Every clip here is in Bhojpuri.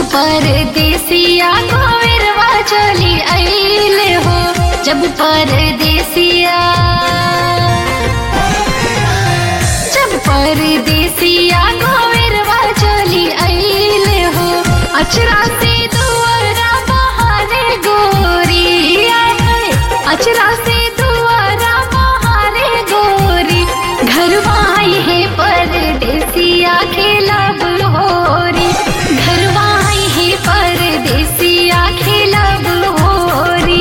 परदेसिया गोविरवा चली आइल हो जब परदेसिया जब परदेसिया गोविरवा चली आइल हो अचरा से दुआरा बहारे गोरी आए अचरा से दुआरा बहारे गोरी घरवाई है परदेसिया खेलब होरी घरवाई है परदेसिया खेलब होरी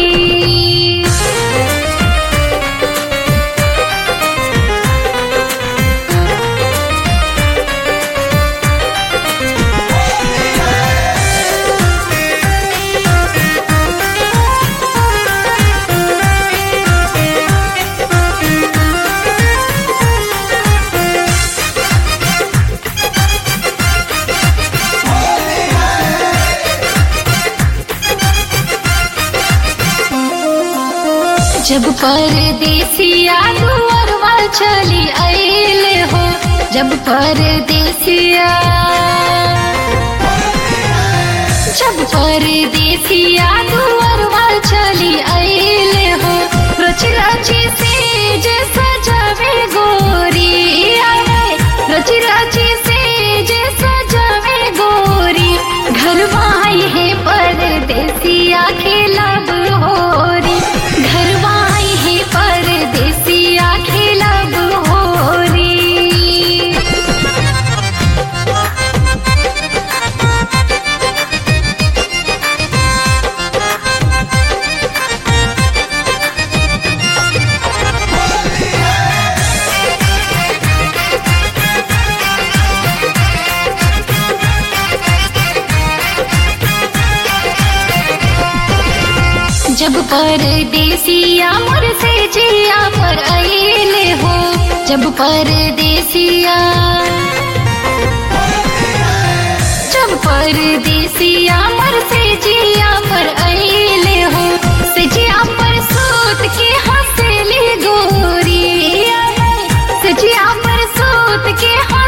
जब परदेसिया दुअरवा चली आइल हो जब परदेसिया जब परदेसिया दुअरवा चली आइल हो रच रची से जे सजावे गोरी आए रच रची से जे सजावे गोरी घरवाई है परदेसिया खेलब होरी घरवाई है परदेसिया खेलब होरी जब परदेसिया मोर से जिया पर आइले हो जब परदेसिया जब परदेसिया मोर से जिया पर आइले हो से जिया पर सूत के हंसली गोरी से जिया पर सूत के